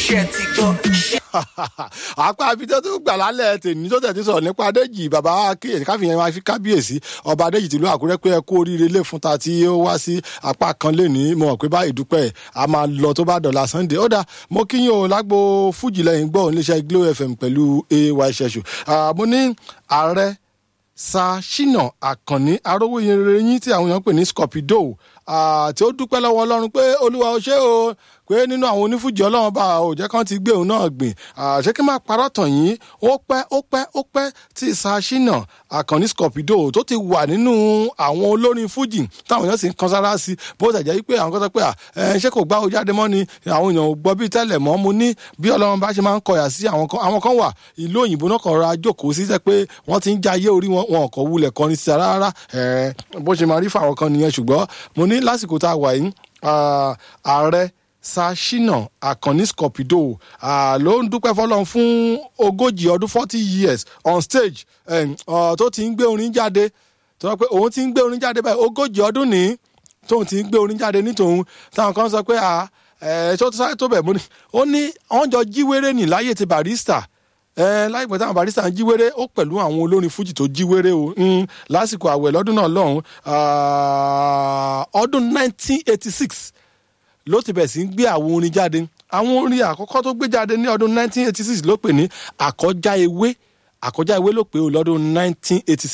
ṣe ti gbọ́ ṣe. apá abidjan tó gbà lálẹ́ tèmi tó tẹ̀sí sọ̀rọ̀ nípa adéjì bàbá akéyèsí káfíńyẹn máa fi kábíyèsí ọba adéjì tìlú àkúrẹ́ pé ẹ kú oríire lè fún ta tí ó wá sí apá kan lẹ́ni mo mọ̀ pé báyìí dúpẹ́ a máa lọ tó bá dọ̀la sunday ó dà mo kíyìn o lágbo fújì lẹ́yìn gbọ́ oníṣẹ́ glo fm pẹ̀lú ay ṣẹṣù mo ní ààrẹ sashina àkànní arówóyinrin tí àwọn èèyàn pè ní scorpido tí ó dúpẹ́ lọ́wọ́ ọlọ́run pé olúwa ó ṣe o pé nínú àwọn onífújì ọlọ́run bá ò jẹ́ kán ti gbé òun náà gbìn ṣé kí n máa parọ́ tàn yín ó pẹ́ ó pẹ́ ó pẹ́ tí sashina àkànní scorpido tó ti wà nínú àwọn olórin fújì táwọn èèyàn sì ń kan sára sí bó ṣe jẹ́ pé àwọn kan sọ pé ṣé kò gbá o jáde mọ́ ni àwọn èèyàn ò gbọ́ bíi tẹ́lẹ̀ mọ́ mo ní bí ọlọ́run bá ṣe máa ń kọyà sí àwọn kan àwọn kan wà ìlú òyìnbó náà kàn ra jókòó sí sẹ́ pé wọ́n ti ń jayé orí wọn wọn kò wulẹ̀ kọrin sí rárá bó ṣe máa rí fáwọn kan nìyẹn ṣùgbọ́n mo ní lásìkò tá a wà yìí ààrẹ sashina akànní scorpido ló ń dúpẹ́ fọlọ́n fún ogójì ọdún forty years on stage tó ti ń gbé orin jáde tó sọ pé òun ti ń gbé orin jáde báyìí ogójì ọdún ní tóun ti ń gbé orin jáde ní tòun táwọn kan sọ pé ṣé ó ti sáré tó bẹ̀ mo ní ó ní wọ́n jọ jíwèrè ní láyé ti barista láìpẹ́ táwọn barista ń jíwèrè ó pẹ̀lú àwọn olórin fújì tó jíwèrè o lásìkò àwẹ̀ lọ́dún náà lọ́hùn ọdún nineteen eighty six ló ti bẹ̀ sí ń gbé àwọn orin jáde àwọn orin àkọ́kọ́ tó gbé jáde ní ọdún 1986 ló pè ní àkọjá ewé àkọjá ewé ló pè ó lọ́dún 1986